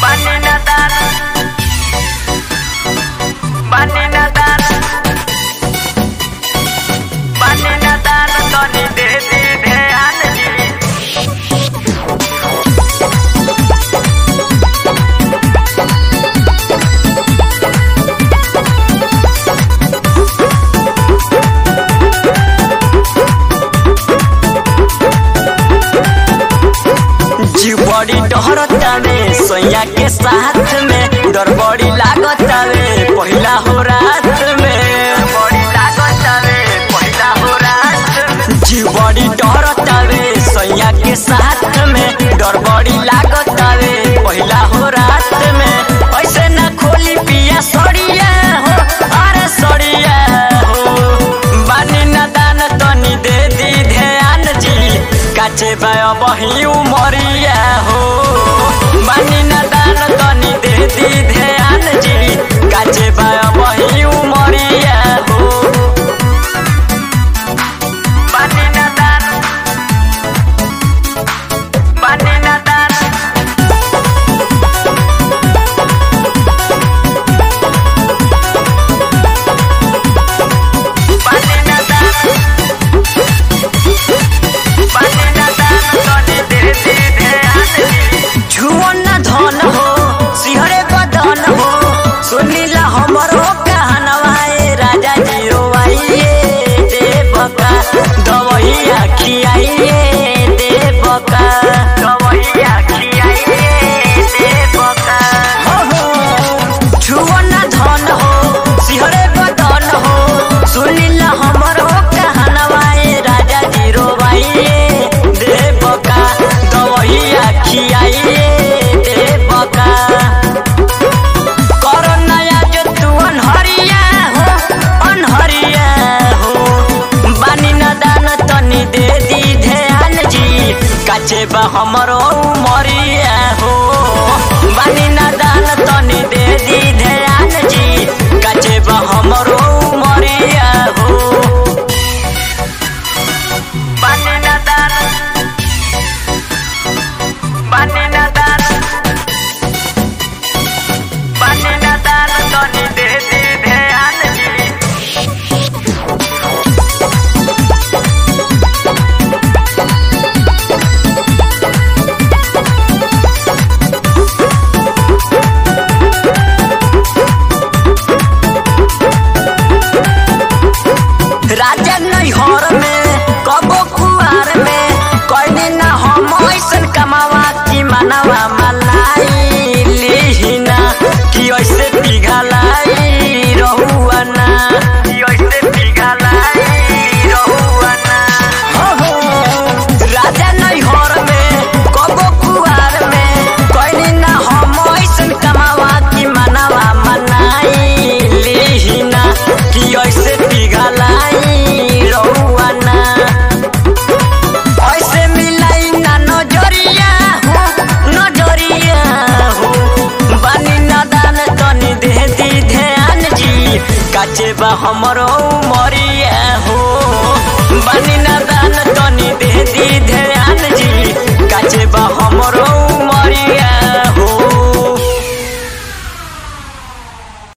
Bani Nadan Bani Nadan Bani Nadan Tony de di ध्यान दी जीव बड़ी डहरतावे सोया के साथ में डर बड़ी लागतावे पहिला हो रात में बड़ी लागतावे पहिला हो रात में जीव बड़ी डहरतावे सोया के साथ में डर बड़ी लागतावे पहिला हो रात में ऐसे ना खोली पिया सड़िया हो अरे सड़िया हो बानी ना दान तनी दे दी ध्यान जी काचे बाय बही उमरिया हो बानी ना दान तनी दे दी ध्यान जी काचे बाय बही उमरिया हो बानी ना दान बानी ना दान बानी ना दान बानी ना दान तनी दे दी ध्यान जी झुवन धन हो सिहरे बदन हो सुनीला हमरो कहनवा ए राजा जी रोवाइए देवका दवैया खियाइए देवका दवैया खियाइए देवका हो हो झुवन धन हो सिहरे बदन हो सुनीला हमरो कहनवा ए राजा जी रोवाइए देवका दवैया खियाइए देवका करो नया जो तू अनहरिया हो अनहरिया हो बानी न दान तनी दे दी ध्यान जी काचे बा हमरो उमरिया हो बानी न दान तनी दे दी ध्यान जी काचे बा हमरो उमरिया हो बानी न दान बानी न दान बानी ना दान तनी दे दी ध्यान जी राजा नैहर में कबो कुआर में कहनी ना हम ऐसन कमावा की मनवा मलाई लिहिना कि ऐसे पिघलाई रहुआ ना कि ऐसे पिघलाई रहुआ ना हो हो राजा नैहर में कबो कुआर में कहनी ना हम ऐसन कमावा की मनवा मनाई लिहिना कि ऐसे पिघलाई रहुआ ना ऐसे मिलाई ना नजरिया हो नजरिया हो बानी ना दान तनी दे दी ध्यान जी काचे बा हमरो मरी